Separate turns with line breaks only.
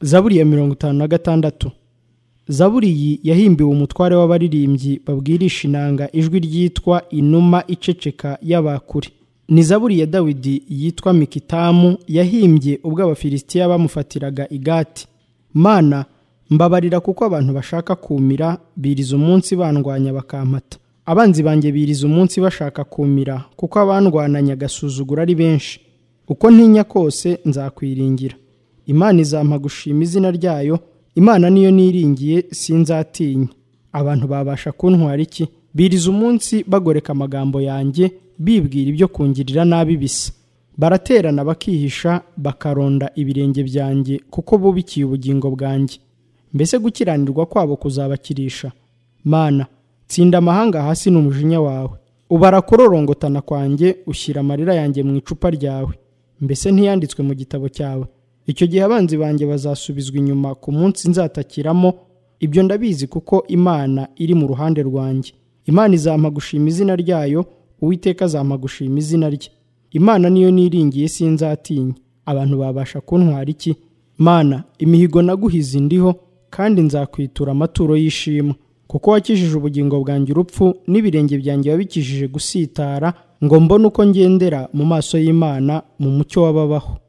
zaburi ya mirongo itanu na gatandatu zaburi iyi yahimbiwe umutware w'abaririmbyi babwirisha inanga ijwi ryitwa inuma iceceka y'abakure ni zaburi ya dawidi yitwa mikitamu yahimbye ubwo abafilisitiya bamufatiraga igati mana mbabarira kuko abantu bashaka kumira biriza umunsi bandwanya bakampata abanzi banjye biriza umunsi bashaka kumira kuko abandwananya agasuzugura ari benshi uko ntinya kose nzakwiringira imana izampa gushima izina ryayo imana niyo niringiye sinzatinya abantu babasha kuntwara iki biriza umunsi bagoreka amagambo yanjye bibwira ibyo kungirira nabi bisa baraterana bakihisha bakaronda ibirenge byanjye kuko bubikiye ubugingo bwanjye mbese gukiranirwa kwabo kuzabakirisha mana tsinda amahanga hasi n'umujinya wawe ubara kororongotana kwanjye ushyira amarira yanjye mu icupa ryawe mbese ntiyanditswe mu gitabo cyawe icyo gihe abanzi banjye bazasubizwa inyuma ku munsi nzatakiramo ibyo ndabizi kuko imana iri mu ruhande rwanjye imana izampa gushima izina ryayo uwiteka azampa gushima izina rye imana niyo niringiye sinzatinya abantu babasha kuntwara iki mana imihigo naguhize indiho kandi nzakwitura amaturo y'ishimwe kuko wakijije ubugingo bwanjye urupfu n'ibirenge byanjye wabikijije gusitara ngo mbone uko ngendera mu maso y'imana mu mucyo w'ababaho